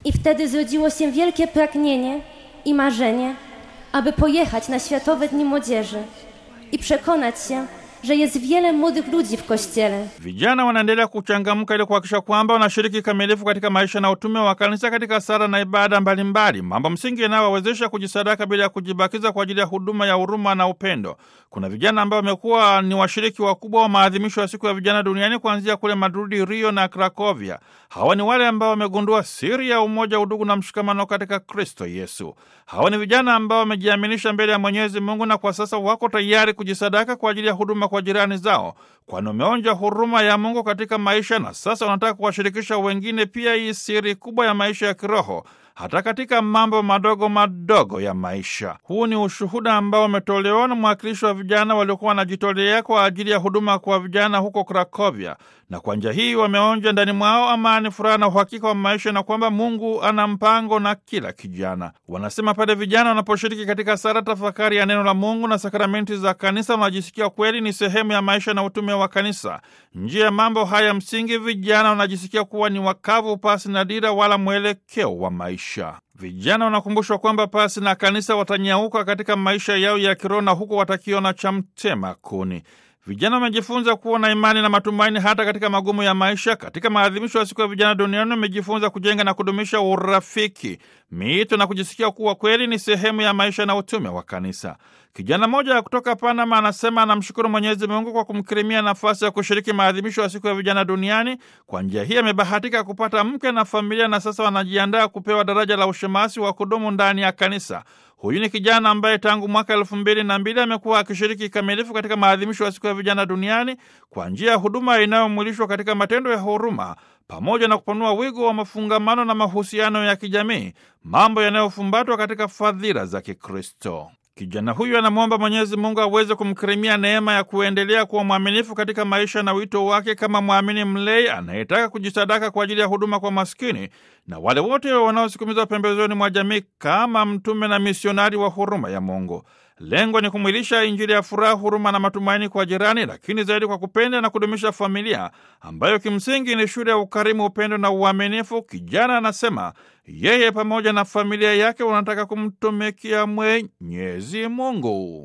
I wtedy zrodziło się wielkie pragnienie i marzenie, aby pojechać na Światowe Dni Młodzieży i przekonać się, że jest wiele młodych ludzi w kościele. Vijana wanaendelea kuchangamka ili kuhakikisha kwamba wanashiriki kikamilifu katika maisha na utume wa kanisa katika sala na ibada mbalimbali, mambo msingi yanayowawezesha kujisadaka bila ya kujibakiza kwa ajili ya huduma ya huruma na upendo. Kuna vijana ambao wamekuwa ni washiriki wakubwa wa maadhimisho ya siku ya vijana duniani kuanzia kule Madrid, Rio na Krakovia. Hawa ni wale ambao wamegundua siri ya umoja, udugu na mshikamano katika Kristo Yesu. Hawa ni vijana ambao wamejiaminisha mbele ya Mwenyezi Mungu na kwa sasa wako tayari kujisadaka kwa ajili ya huduma kwa jirani zao, kwani wameonja huruma ya Mungu katika maisha na sasa wanataka kuwashirikisha wengine pia hii siri kubwa ya maisha ya kiroho hata katika mambo madogo madogo ya maisha. Huu ni ushuhuda ambao umetolewa na mwakilishi wa vijana waliokuwa wanajitolea kwa ajili ya huduma kwa vijana huko Krakovia, na kwa njia hii wameonja ndani mwao amani, furaha na uhakika wa maisha na kwamba Mungu ana mpango na kila kijana. Wanasema pale vijana wanaposhiriki katika sala, tafakari ya neno la Mungu na sakramenti za kanisa, wanajisikia kweli ni sehemu ya maisha na utume wa kanisa. Njia ya mambo haya msingi, vijana wanajisikia kuwa ni wakavu, pasi na dira wala mwelekeo wa maisha. Vijana wanakumbushwa kwamba pasi na kanisa watanyauka katika maisha yao ya kiroho na huko watakiona cha mtema kuni. Vijana wamejifunza kuwa na imani na matumaini hata katika magumu ya maisha. Katika maadhimisho ya siku ya vijana duniani, wamejifunza kujenga na kudumisha urafiki, miito na kujisikia kuwa kweli ni sehemu ya maisha na utume wa kanisa. Kijana mmoja kutoka Panama anasema anamshukuru Mwenyezi Mungu kwa kumkirimia nafasi ya kushiriki maadhimisho ya siku ya vijana duniani. Kwa njia hii amebahatika kupata mke na familia, na sasa wanajiandaa kupewa daraja la ushemasi wa kudumu ndani ya kanisa. Huyu ni kijana ambaye tangu mwaka elfu mbili na mbili amekuwa akishiriki kikamilifu katika maadhimisho ya siku ya vijana duniani kwa njia ya huduma inayomwilishwa katika matendo ya huruma pamoja na kupanua wigo wa mafungamano na mahusiano ya kijamii, mambo yanayofumbatwa katika fadhila za Kikristo. Kijana huyu anamwomba Mwenyezi Mungu aweze kumkirimia neema ya kuendelea kuwa mwaminifu katika maisha na wito wake kama mwamini mlei anayetaka kujisadaka kwa ajili ya huduma kwa maskini na wale wote wanaosukumizwa pembezoni mwa jamii kama mtume na misionari wa huruma ya Mungu. Lengo ni kumwilisha Injili ya furaha, huruma na matumaini kwa jirani, lakini zaidi kwa kupenda na kudumisha familia ambayo kimsingi ni shule ya ukarimu, upendo na uaminifu. Kijana anasema yeye pamoja na familia yake wanataka kumtumikia Mwenyezi Mungu.